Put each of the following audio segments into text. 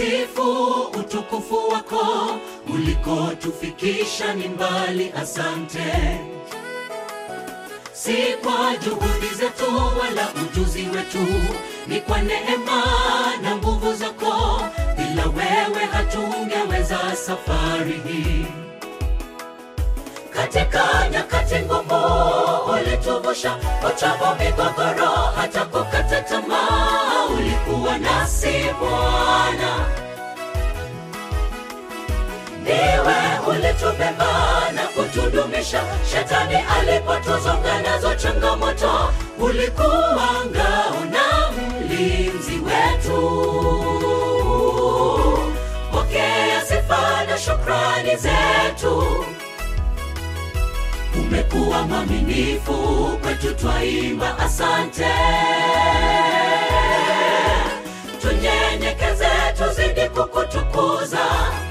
tutasifu utukufu wako, ulikotufikisha ni mbali. Asante, si kwa juhudi zetu wala ujuzi wetu, ni kwa neema na nguvu zako. Bila wewe hatungeweza safari hii. Katika nyakati ngumu ulituvusha, uchovu, migogoro, hata kukata tamaa, ulikuwa nasi Bwana. Ndiwe ulitubeba na kutudumisha, shetani alipotuzonga nazo changamoto, ulikuwa ngao na mlinzi wetu. Pokea sifa na shukrani zetu. Umekuwa mwaminifu kwetu, twaimba asante. Tunyenyekeze, tuzidi kukutukuza,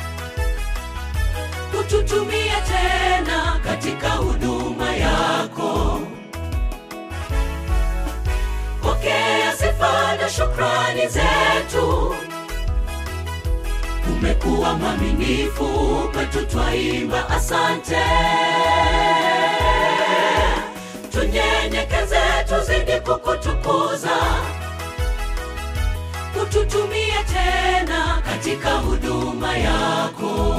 kututumia tena katika huduma yako. Pokea sifa na shukrani zetu. Umekuwa mwaminifu kwetu, twaimba asante. Tunyenyekeze, tuzidi kukutukuza, kututumia tena katika huduma yako.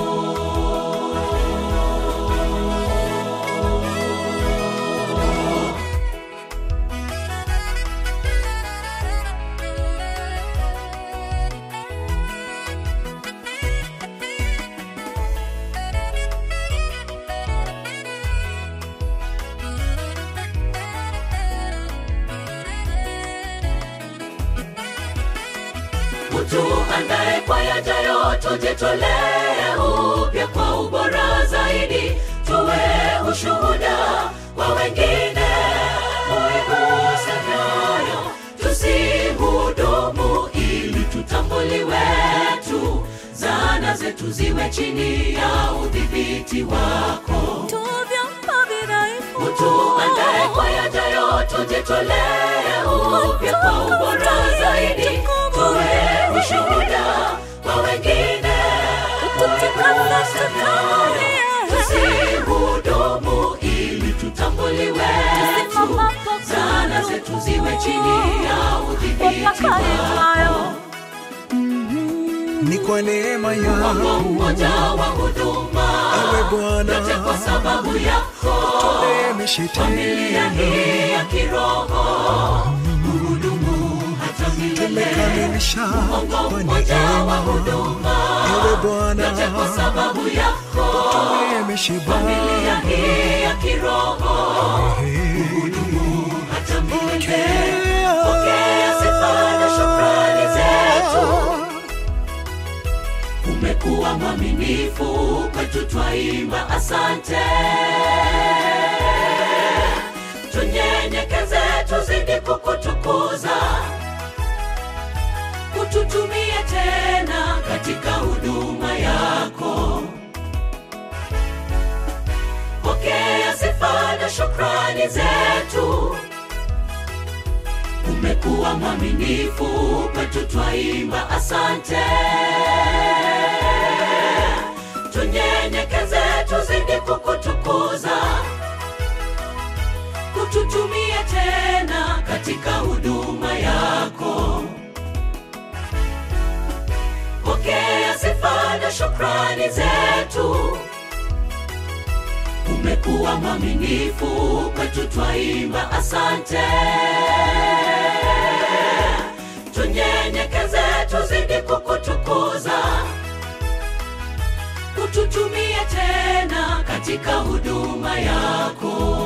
Tuandae kwa yajayo, tujitolee upya kwa ubora zaidi, tuwe ushuhuda kwa wengine, uiguse mioyo, tusihudumu ili tutambuliwe tu, zana zetu ziwe chini ya udhibiti wako. Tuandae kwa yajayo, tujitolee upya kwa ubora zaidi, tuwe ushuhuda kwa wengine, uiguse mioyo, tusihudumu ili tutambuliwe tu, zana zetu ziwe chini ya udhibiti wako. ni kwa neema Wako yako mmoja wa huduma, ewe Bwana, yote kwa sababu yako tuleme familia shetani, hii ya kiroho hudumu hata milele. tumekamilisha Mungu kwa mmoja wa neema, huduma, ewe Bwana, yote kwa sababu yako tuleme familia shibaba, hii ya kiroho hudumu hata milele. Pokea sifa na shukrani zetu. Umekuwa mwaminifu kwetu, twaimba asante. Tunyenyekeze, tuzidi kukutukuza, kututumie tena katika huduma yako. Pokea sifa na shukrani zetu. Umekuwa mwaminifu kwetu, twaimba asante. Tunyenyekeze, tuzidi kukutukuza, kututumie tena katika huduma yako. Pokea sifa na shukrani zetu. Umekuwa mwaminifu kwetu, twaimba asante. Tunyenyekeze, tuzidi kukutukuza, kututumie tena katika huduma yako.